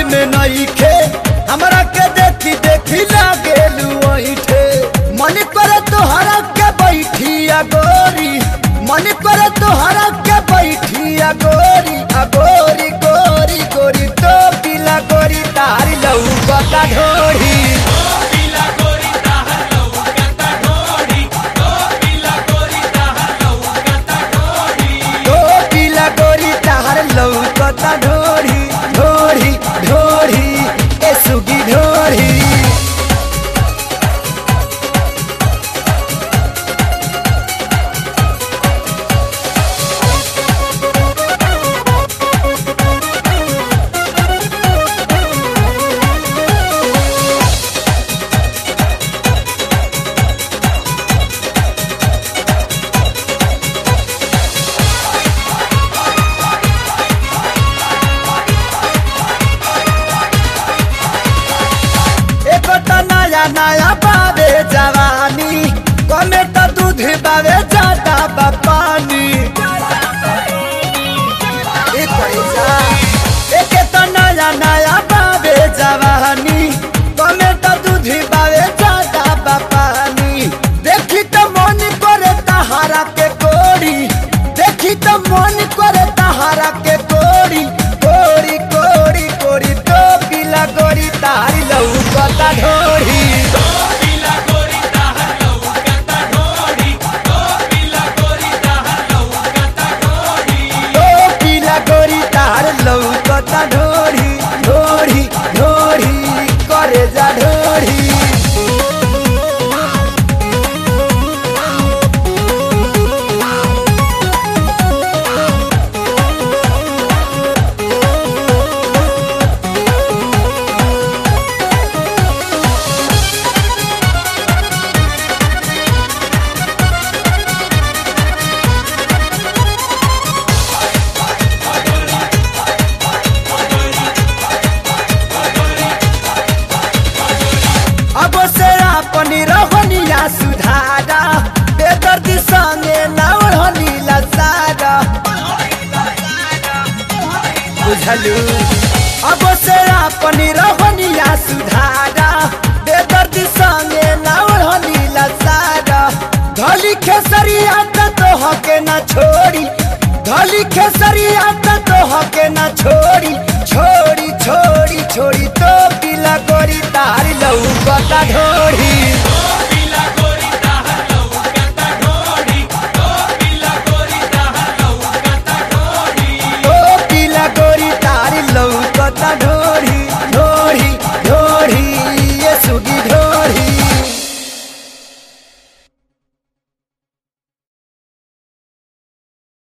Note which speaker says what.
Speaker 1: में नहीं खे हमरा के देखी देखी लागेलू ऐठे मन करे तोहरा के बैठिया गोरी मन करे तोहरा के बैठिया गोरी आ गोरी गोरी गोरी तो पीला गोरी तारी लऊ बता ढोरी तो पीला गोरी तार लौकता ढोरी ढोरी ढोरी ए सुगी ढोरी एक तो नया नया बाबे जवानी कमे तो दूध बाबे ज्यादा बा पानी एक पैसा एक तो नया नया बाबे जवानी कमे तो दूध बाबे ज्यादा बा पानी देखी तो मन करे तहारा के कोरी देखी तो मन करे तहारा के कोरी कोरी कोरी कोरी तो पीला गोरी तारी लऊ कता ढोरी तो पीला गोरी तार लऊ कता ढोरी ढोरी ढोरी करे जा ढोरी अब से अपनी रहनिया सुधारा बेदर्दी संगे ना ओढ़नी लसारा बुझलू अब से अपनी रहनिया सुधारा बेदर्दी संगे ना ओढ़नी लसारा धली खेसरिया त तोह के ना छोड़ी धली खेसरिया त तोह के ना छोड़ी छोड़ी छोड़ी